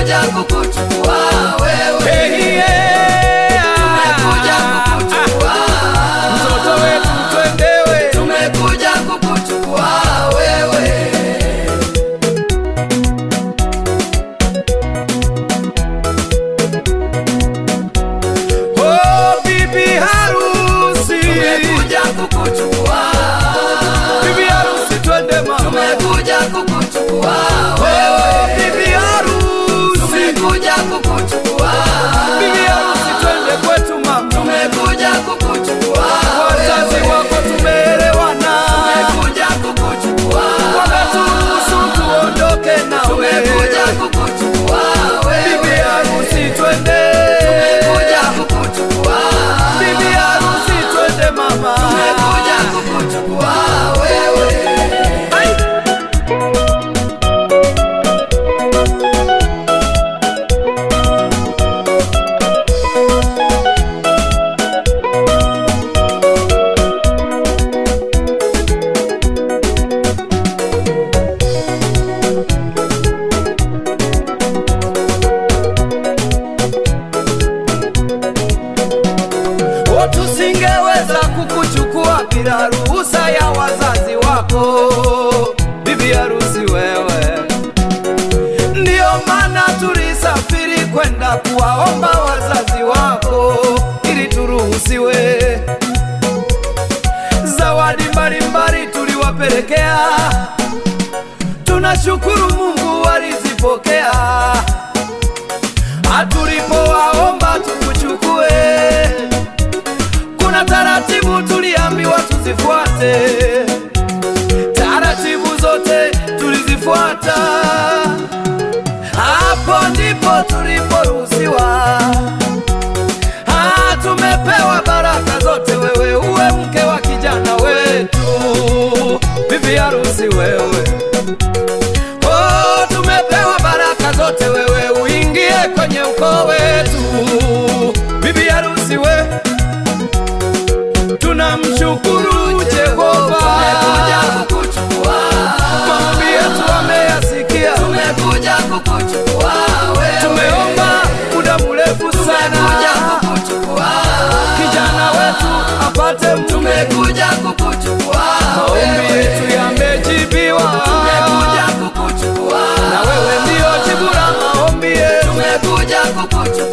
tumekuja kukuchukua wewe, Hey, yeah. tumekuja kukuchukua, Mtoto wetu twendewe. tumekuja kukuchukua wewe. Oh, bibi harusi. Tumekuja kukuchukua, Bibi harusi twende mama. tumekuja kukuchukua Oh, wewe, bibi harusi. tumekuja kukuchukua, Bibi harusi twende kwetu mama. tumekuja kukuchukua Wazazi wewe, wako tumeelewana. tumekuja kukuchukua, Wameturuhusu tuondoke nawe. tumekuja kukuchukua Bibi wewe, harusi twende. tumekuja kukuchukua, Bibi harusi twende mama. tumekuja kukuchukua wewe. Ai. O, tusingeweza kukuchukua bila ruhusa ya wazazi wako, bibi harusi wewe. Ndiyo maana tulisafiri kwenda kuwaomba wazazi wako ili turuhusiwe. Zawadi mbalimbali tuliwapelekea, tunashukuru Mungu walizipokea hatulipowaomba tukuchukue, kuna taratibu tuliambiwa tuzifuate. Taratibu zote tulizifuata, hapo ndipo tuliporuhusiwa. Ah, tumepewa baraka zote, wewe uwe mke wa kijana wetu, bibi harusi wewe. Oh, tumepewa baraka zote, wewe uingie kwenye ukoo wetu, bibi harusi we. Tunamshukuru Jehova, Tumekuja kukuchukua, maombi yetu ameyasikia. tumekuja kukuchukua wewe, Tumeomba muda mrefu tumekuja sana, kukuchukua, kijana wetu apate mume. tumekuja kukuchukua Maombi wewe, yetu yamejibiwa, tumekuja kukuchukua, na wewe ndio jibu la maombi yetu. tumekuja kukuchukua